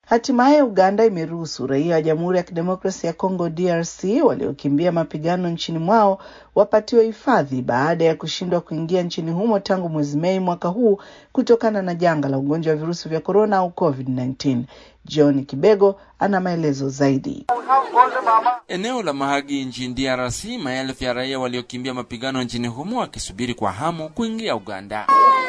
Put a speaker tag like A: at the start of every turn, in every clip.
A: Hatimaye Uganda imeruhusu raia wa Jamhuri ya Kidemokrasia ya Kongo DRC waliokimbia mapigano nchini mwao wapatiwe hifadhi baada ya kushindwa kuingia nchini humo tangu mwezi Mei mwaka huu kutokana na janga la ugonjwa wa virusi vya korona au COVID-19. John Kibego ana maelezo zaidi.
B: Eneo la Mahagi nchini DRC, maelfu ya raia waliokimbia mapigano nchini humo wakisubiri kwa hamu kuingia Uganda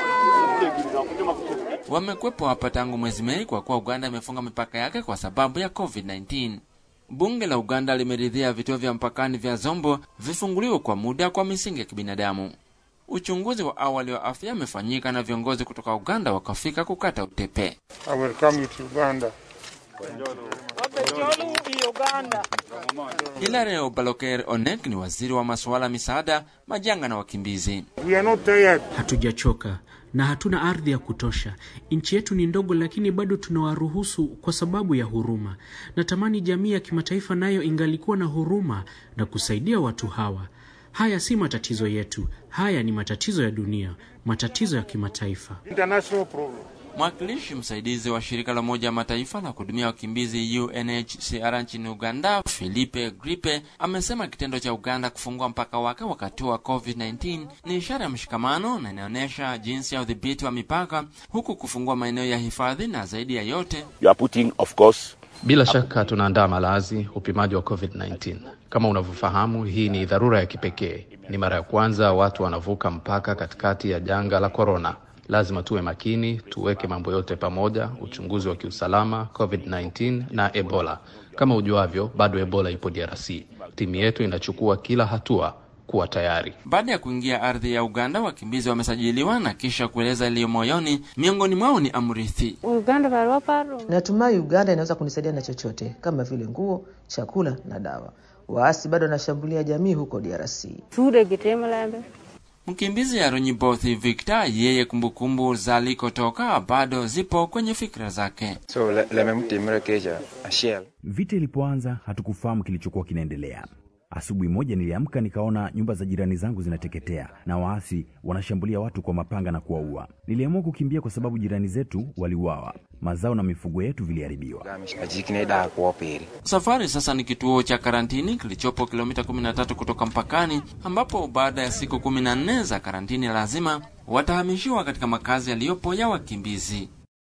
B: wamekwepo hapa tangu mwezi Mei kwa kuwa Uganda imefunga mipaka yake kwa sababu ya COVID-19. Bunge la Uganda limeridhia vituo vya mpakani vya Zombo vifunguliwe kwa muda kwa misingi ya kibinadamu. Uchunguzi wa awali wa afya umefanyika na viongozi kutoka Uganda wakafika kukata utepe. Hilary Obaloker Onek ni waziri wa masuala ya misaada, majanga na wakimbizi.
C: Hatujachoka na hatuna ardhi ya kutosha. Nchi yetu ni ndogo, lakini bado tunawaruhusu kwa sababu ya huruma. Natamani jamii ya kimataifa nayo ingalikuwa na huruma na kusaidia watu hawa. Haya si matatizo yetu, haya ni matatizo ya dunia, matatizo ya kimataifa.
B: Mwakilishi msaidizi wa shirika la Umoja wa Mataifa la kuhudumia wakimbizi UNHCR nchini Uganda, Philippe Gripe, amesema kitendo cha Uganda kufungua mpaka wake wakati wa COVID-19 ni ishara ya mshikamano na inaonyesha jinsi ya udhibiti wa mipaka, huku kufungua maeneo ya hifadhi na zaidi ya yote
D: You are putting, of course,
E: Bila shaka tunaandaa malazi, upimaji wa COVID-19. Kama unavyofahamu, hii ni dharura ya kipekee. Ni mara ya kwanza watu wanavuka mpaka katikati ya janga la korona. Lazima tuwe makini, tuweke mambo yote pamoja: uchunguzi wa kiusalama, COVID-19 na Ebola. Kama ujuavyo, bado Ebola ipo DRC. Timu yetu inachukua kila hatua kuwa tayari.
B: Baada ya kuingia ardhi ya Uganda, wakimbizi wamesajiliwa na kisha kueleza yaliyo moyoni. Miongoni mwao ni Amrithi.
F: Natumai Uganda inaweza kunisaidia na chochote kama vile nguo, chakula na dawa. Waasi bado wanashambulia jamii huko DRC.
B: Mkimbizi ya Ronyibothi Victor, yeye kumbukumbu za alikotoka bado zipo kwenye fikra zake.
G: So le- lememtimre keja ashel
H: Vita ilipoanza hatukufahamu kilichokuwa kinaendelea. Asubuhi moja niliamka nikaona nyumba za jirani zangu zinateketea na waasi wanashambulia watu kwa mapanga na kuwaua. Niliamua kukimbia kwa sababu jirani zetu waliuawa, mazao na mifugo yetu viliharibiwa.
G: ajikine da kuo pili
B: Safari sasa ni kituo cha karantini kilichopo kilomita 13 kutoka mpakani, ambapo baada ya siku 14 za karantini lazima watahamishiwa katika makazi yaliyopo ya wakimbizi.